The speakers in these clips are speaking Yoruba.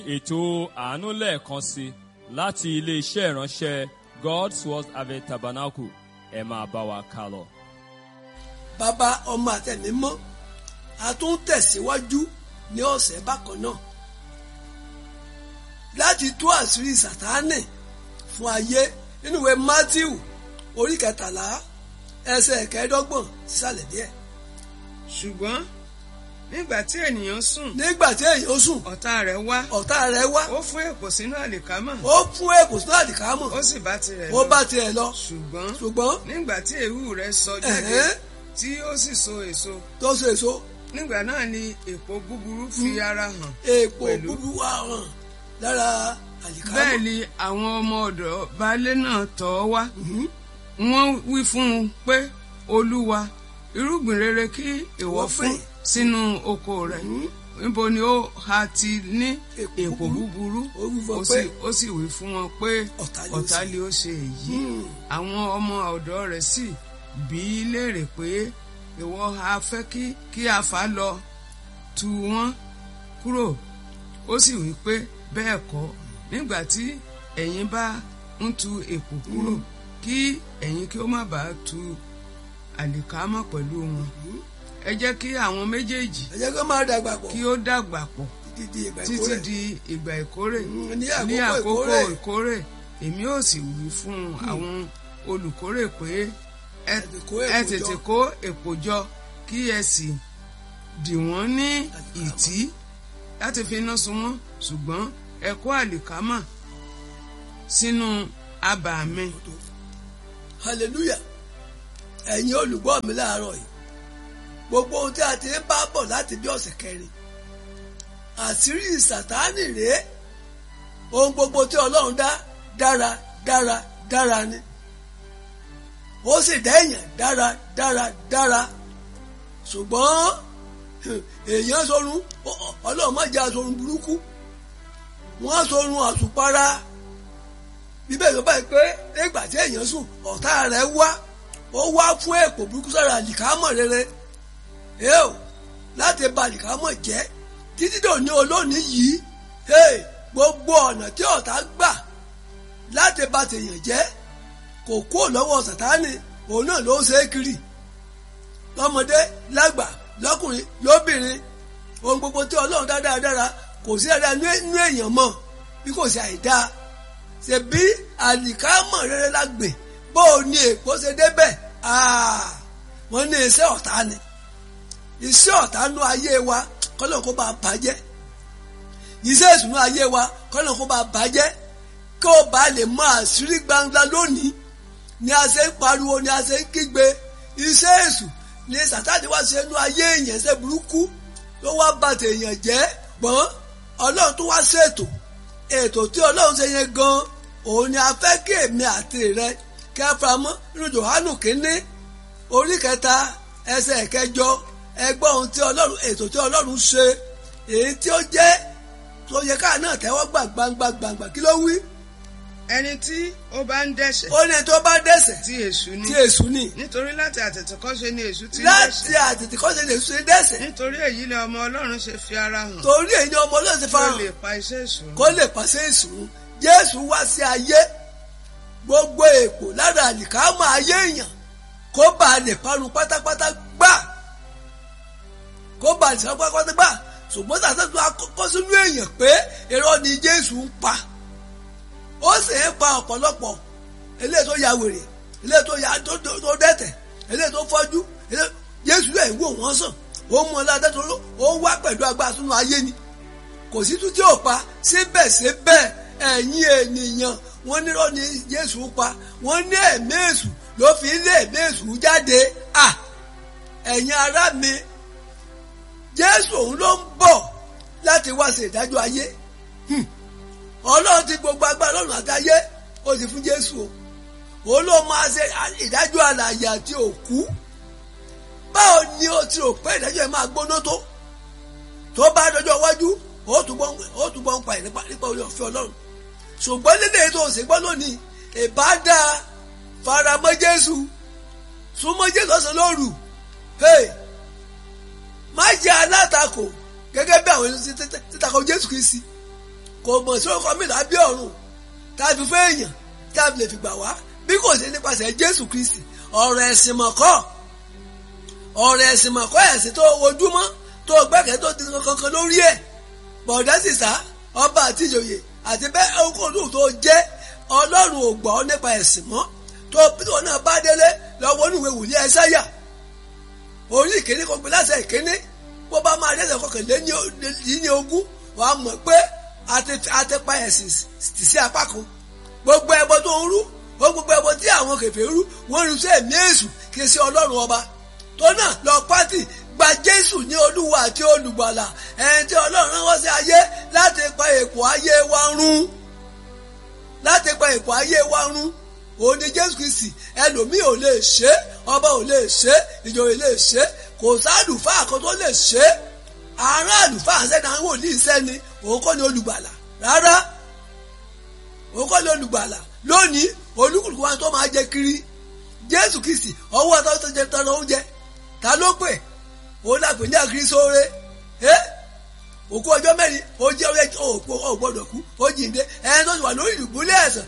ètò àánú lẹ́ẹ̀kan sí láti ilé-iṣẹ́ ìránṣẹ́ God's Word Harvest Tabernacle ẹ máa bá wa ká lọ. bàbá ọmọ àtẹ̀mí mọ́ a tún tẹ̀síwájú ní ọ̀sẹ̀ bákan náà láti tú àṣírí sàtáánì fún ayé nínú ìwé Mátíù orí kẹtàlá ẹsẹ̀ kẹẹ̀ẹ́dọ́gbọ̀n sísàlẹ̀ díẹ̀ ṣùgbọ́n nígbà tí ènìyàn sùn nígbà tí èèyàn sùn ọ̀tá rẹ̀ wá ọ̀tá rẹ̀ wá ó fún èpò sínú àlìkámà ó fún èkó sínú àdìkámọ̀ ó sì bá tirẹ̀ ó lọ bá tiẹ̀ lọ ṣùgbọ́n ṣùgbọ́n nígbà tí èéwú rẹ̀ sọ jáde ẹ̀hẹ́n tí ó sì so èso tó so èso nígbà náà ni èpò búburú fi ara hàn èèpo Pẹ̀lú. búburú wà hàn lára àdìkámọ̀ bẹ́ẹ̀ ni àwọn ọmọ ọ̀dọ̀ baálé náà tọ̀ ọ́ wá Mhm. wọ́n wí fún un pé olúwa irúgbìn rere kí ìwọ Wọ́n fún fẹ́. sínú oko rẹ̀ Mhm. níbo ni ó ha ti ní Èpò èpò búburú Ó wí fún ó ọ sì pé ó sì wí fún wọn pé ọ̀tá ni ó ọ̀tá ṣe. lè ó ṣe èyí Hmm. àwọn ọmọ ọ̀dọ̀ rẹ̀ sì bí í léèrè pé ìwọ ha fẹ́ kí kí a fà á lọ tu wọ́n kúrò ó sì wí pé bẹ́ẹ̀ kọ́ nígbà tí ẹ̀yin bá ń tu èpò kúrò kí ẹ̀yin kí ó má bàa tu àlìkámọ̀ pẹ̀lú wọn ẹ jẹ́ kí àwọn méjèèjì ẹ jẹ́ kó máa dàgbà pọ̀ kí ó dàgbà pọ̀ títí di ìgbà títí ìkórè di ìgbà ìkórè Mm, ní ní àkókò àkókò ìkórè ìkórè èmi ò sì wí fún àwọn olùkórè pé ẹ tètè kó ẹ èpò tètè jọ. kó èpò jọ kí ẹ sì dì wọ́n ní ìtí láti fi iná sun wọ́n ṣùgbọ́n ẹ kó àlìkámà sínú abà mi hallelujah ẹ̀yin olùgbọ́ mi láàárọ̀ yìí gbogbo ohun tí a ti ń bá bọ̀ láti bí ọ̀sẹ̀ kẹrin àṣírí sàtáánì rèé ohun gbogbo tí ọlọ́run dá dára dára dára ni ó sì dá èèyàn dára dára dára ṣùgbọ́n èèyàn sọrun ọlọ́run má jẹ́ aṣọrun burúkú wọ́n sọrun àsùpara bíbẹ̀ ló báyìí pé nígbà tí èèyàn sùn ọ̀tá rẹ̀ wá ó wá fún èpò burúkú sára àlìkámọ̀ rere ẹ o láti ba àlìkámọ̀ jẹ́ títí dòní olónìí yìí hey, gbogbo ọ̀nà tí ọ̀tá gbà láti ba tèèyàn jẹ́ kò kó lọ́wọ́ sàtánì òun náà ló ń ṣe é kiri lọ́mọdé lágbà lọ́kùnrin lóbìnrin ohun gbogbo tí ọlọ́run dá dáradára kò sí dáadáa nínú èèyàn mọ́ bí kò sí àìdáa ṣebí àlìkámọ̀ rere la gbìn bó o ní èkó ṣe débẹ̀ wọ́n ní iṣẹ́ ọ̀tá ni iṣẹ́ ọ̀tá nú ayé wa kọ́lọ̀ kó bá bàjẹ́ iṣẹ́ ìsúnú ayé wa kọ́lọ̀ kó bá bàjẹ́ kó o bá lè mọ àṣírí gbangba lónìí ni a ṣe ń pariwo ni a ṣe ń kígbe iṣẹ́ èṣù ni sàtáàdì wá ṣe nú ayé èèyàn ṣe burúkú ló wá bàtẹ̀ èèyàn jẹ́ gbọ́n ọlọ́run tó wá ṣètò ètò tí ọlọ́run ṣe yẹn gan òun ni a fẹ́ kí èmi àti rẹ kẹfàmọ́ nínú Jòhánù kínní orí kẹta ẹsẹ̀ kẹjọ ẹgbọ́n ohun tí ọlọ́run ètò tí ọlọ́run ṣe èyí tí ó jẹ́ tó yẹ káà náà tẹ́wọ́ gbà gbangba gbangba kí ló wí. ẹni tí ó bá ń dẹ́ṣẹ̀ ó ní tó bá dẹ́ṣẹ̀ tí èṣù ni tí èṣù ni nítorí láti àtètèkọ́ṣe ni èṣù ti ń láti dẹ́ṣẹ̀ àtètè kọ́ṣe lè ṣe dẹ́ṣẹ̀ nítorí èyí ni ọmọ ọlọ́run ṣe fi ara hàn torí èyí ni ọmọ ọlọ́run ti kí fa ó hàn lè pa iṣẹ́ èṣù run. kó lè pàṣẹ ìsùn jésù wá sí ayé gbogbo èpò lára àlìkámọ̀ ayé èèyàn kó bá a lè parun pátápátá gbà kó bá a lè parun pátápátá gbà ṣùgbọ́n sàtẹ́tù akọ́kọ́ sínú èèyàn pé irọ́ ni jésù ń pa ó sì ń pa ọ̀pọ̀lọpọ̀ eléyìí tó ya wèrè eléyìí tó ya tó tó- tó dẹ́tẹ̀ eléyìí tó fọ́jú eléyìí- jésù lè wò wọ́n sàn ó mú ọ ládàá tó ó wá pẹ̀lú agbára sínú ayé ni kò sí tún tí ò pa síbẹ̀síbẹ̀ ẹ̀yin ènìyàn wọ́n nírọ́ ni Jésù pa wọ́n ní ẹ̀mí èṣù ló fi lé ẹ̀mí èṣù jáde à ẹ̀yin ará mi Jésù òun ló ń bọ̀ láti wá ṣe ìdájọ́ ayé Hmm. Ọlọ́run ti gbogbo agbára lọ́run àtayé ó ti fún Jésù o òun ló máa ṣe ìdájọ́ alààyè àti òkú báwo ni o ti rò pé ìdájọ́ yẹn máa gbóná tó tó bá dọjọ́ iwájú ó túbọ̀ ó túbọ̀ ń pa ẹ̀ nípa nípa orí ọ̀fẹ́ ọlọ́run ṣùgbọ́n lédè tó ṣe gbọ́ lónìí ìbádá faramọ́ jésù súnmọ́ jésù ọ̀sán lóru hey má jẹ́ alátakò gẹ́gẹ́ bí àwọn ènìyàn ti takò jésù kìí sí kò mọ̀ sí orúkọ mi lábẹ́ ọ̀run tàbí fún èèyàn tàbí lè fi gbà wá bí kò sí nípasẹ̀ Jésù Kristi ọ̀rọ̀ ẹ̀sìn mọ̀kọ́ ọ̀rọ̀ ẹ̀sìn mọ̀kọ́ ẹ̀sìn tó ojúmọ́ tó gbẹ́kẹ̀ tó ti kankan lórí ẹ̀ bọ̀dá sì sá ọba àti ìjòyè àti bẹ́ẹ̀ okòólù tó jẹ́ ọlọ́run ò gbọ́ nípa ẹ̀sìn mọ́ tó tó náà bá délé lọ́wọ́ oníwèé wùlé ẹ̀sáyà orí ìkíní kò gbé láṣẹ ìkíní bó bá máa dẹ́sẹ̀ kọkànlé ní ogún wà á mọ̀ pé àti pa ẹ̀sìn tì sí apá kan gbogbo ẹbọ tó ń rú ó gbogbo ẹbọ tí àwọn kẹfẹ́ rú wọ́n rú sí ẹ̀mí èṣù kì í ṣe ọlọ́run ọba tó náà lọ pátì gba jésù ní olúwa àti olùgbàlà ẹni tí ọlọ́run rán wá sí ayé láti pa èpò ayé wa run láti pa èpò ayé wa run òun ni jésù kristi ẹlòmíì ò lè ṣe ọba ò lè ṣe ìjòyè lè ṣe kò sáàlùfáà kan tó lè ṣe àárín àlùfáà sẹ́ni àwọn wòlíì sẹ́ni òun kọ́ ni olùgbàlà rárá òun kọ́ ni olùgbàlà lónìí olúkúlùkù wa tó máa jẹ kiri jésù kristi ọwọ́ tó tó jẹ tọ́nà oúnjẹ ta ló pè òun làpè ní àkírí sóore ẹ́ òkú ọjọ́ mẹ́rin ó jẹ́ ó gbọ́dọ̀ kú ó jíǹde ẹni tó ti wà lórí ìdùbúlẹ̀ ẹ̀sán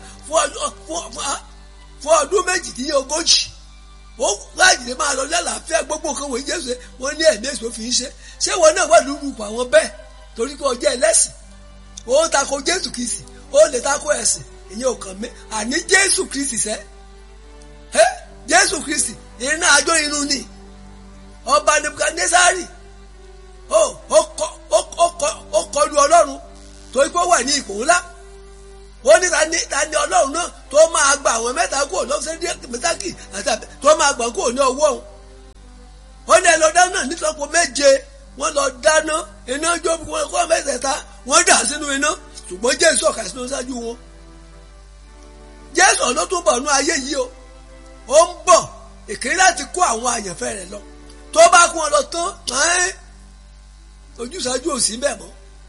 fún ọdún méjìdínlógójì ó láàjì lè máa lọ lálàáfíà gbogbo nǹkan wòye jésù wọn ní ẹ̀mí èso fi ń ṣe ṣé wọn náà wà lóru ipò àwọn bẹ́ẹ̀ torí pé ọjọ́ ẹlẹ́sìn ó tako jésù kìsì ó lè tako ẹ̀sìn ìyẹn ò kàn mí àní jésù kristi sẹ́ ẹ́ jésù kristi iná àjọ inú ni ọba nebukadnesari ó kọlu ọlọ́run torí pé ó wà ní ipò ńlá ó ní ta ni ta ni ọlọ́run náà tó máa gba àwọn mẹ́ta kúrò lọ́sẹ̀ mẹ́tàkì àti àbẹ̀ tó máa gbà kúrò ní ọwọ́ òun ó ní ẹlọ́dá náà nítorí méje wọ́n lọ dáná iná jó wọn kọ́ mẹ́tẹ̀ẹ̀ta wọ́n dà sínú iná ṣùgbọ́n jésù ọ̀kà sínú ṣáájú wọn jésù ló tún bọ̀ nú ayé yìí o ó ń bọ̀ ìkíní láti kó àwọn àyànfẹ́ rẹ̀ lọ tó bá kún ọ lọ tán ojúṣàájú ò sí bẹ́ẹ̀ mọ́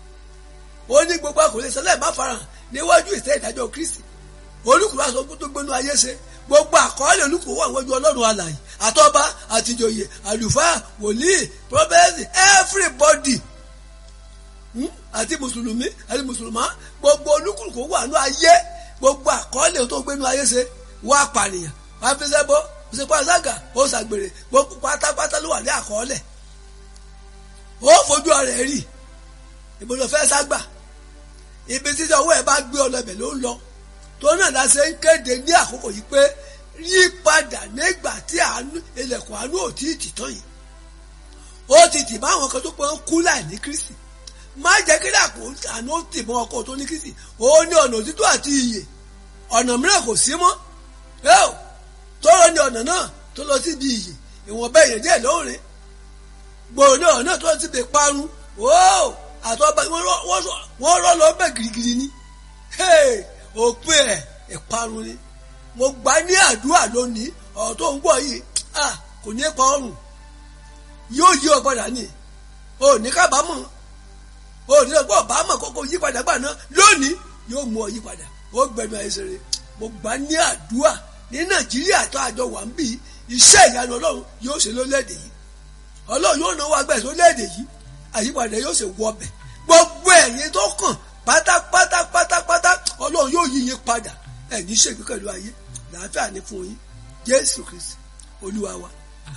ó ní gbogbo àkòlé sẹlẹ̀ má farahàn níwájú ìtẹ́ ìdájọ́ kristi olùkùrú aṣọ tó gbénu ayé ṣe gbogbo àkọọ́lẹ̀ olùkùrú wà níwájú ọlọ́run alààyè àtọ́ba àtìjòyè àlùfáà wòlíì prọfẹ́sì everybody àti mùsùlùmí àti mùsùlùmá gbogbo olùkùrú wà ní ayé gbogbo àkọọ́lẹ̀ tó gbénu ayé ṣe wà pànìyàn wà fẹsẹ̀ bọ́ òsèpá ṣága ó ṣàgbèrè gbogbo pátápátá ló wà ní àkọọ́lẹ̀ ó fojú ọ̀rẹ́ rí ìbòlò fẹ́ ságbà ibi títí ọwọ́ ẹ̀ bá gbé ọlọ́bẹ̀ ló ń lọ tó náà la ṣe ń kéde ní àkókò yìí pé yí padà nígbà tí ilẹ̀kùn àánú ò tí ì tì tán yìí ó ti tì bá àwọn kan tó pé ń kú láì ní Kristi má jẹ́ kí dàpọ̀ àánú ó tì mọ́ ọkọ̀ tó ní Kristi ó ní ọ̀nà òtítọ́ àti ìyè ọ̀nà mìíràn kò sí mọ́ tọ́rọ ní ọ̀nà náà tó lọ síbi ìyè ìwọ̀nba èèyàn díẹ̀ lóòrìn gbòòrò ní ọ̀nà náà tó lọ síbi parun àtọ́ba wọ́n rọ́ lọ bẹ́ẹ̀ girigiri ni òpin ẹ̀ ìparun ni mo gbà ní àdúrà lónìí ọ̀rọ̀ tó ń gbọ́ yìí kò ní pa ọrùn yóò yí ọ padà ní o ní kábàámọ̀ o ní ọgbọ́n ọ̀bámọ̀ kókó yí padà gbà náà lónìí yóò mú ọ yí padà ó gbẹnu àìsèré mo gbà ní àdúrà ní nàìjíríà tó àjọ wà ń bí iṣẹ́ ìyanu ọlọ́run yóò ṣe lólẹ́dẹ̀ yìí ọlọ́run yóò náwó agbẹ́ lólẹ́dẹ̀ yìí àyípadà yóò ṣe wọ ọbẹ̀ gbogbo ẹ̀yin tó kàn pátápátá pátápátá ọlọ́run yóò yí yín padà ẹ̀yin ṣègbè pẹ̀lú ayé làáfíà ní fún yín jésù kristi olúwa wa.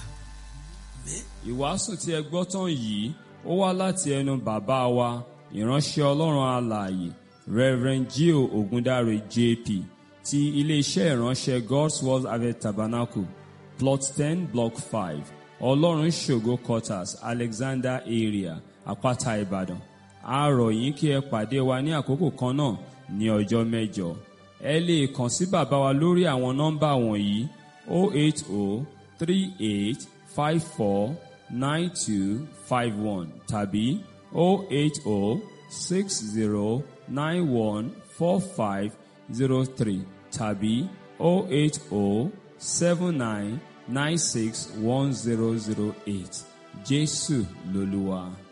ìwàásù tí ẹ gbọ́ tán yìí ó wá láti ẹnu bàbá wa ìránṣẹ́ ọlọ́run alààyè reverend gio ogundare jp ti iléeṣẹ́ ìránṣẹ́ god's word harvest tabernacle plot ten block five ọlọ́run ṣògo quarters alexander area àpáta ìbàdàn a rọ̀ yín kí ẹ pàdé wa ní àkókò kan náà ní ọjọ́ mẹ́jọ ẹ lè kàn sí bàbá wa lórí àwọn nọ́mbà wọ̀nyí 08038549251 tàbí 08060914503 tàbí 08079961008 Jésù lolúwa.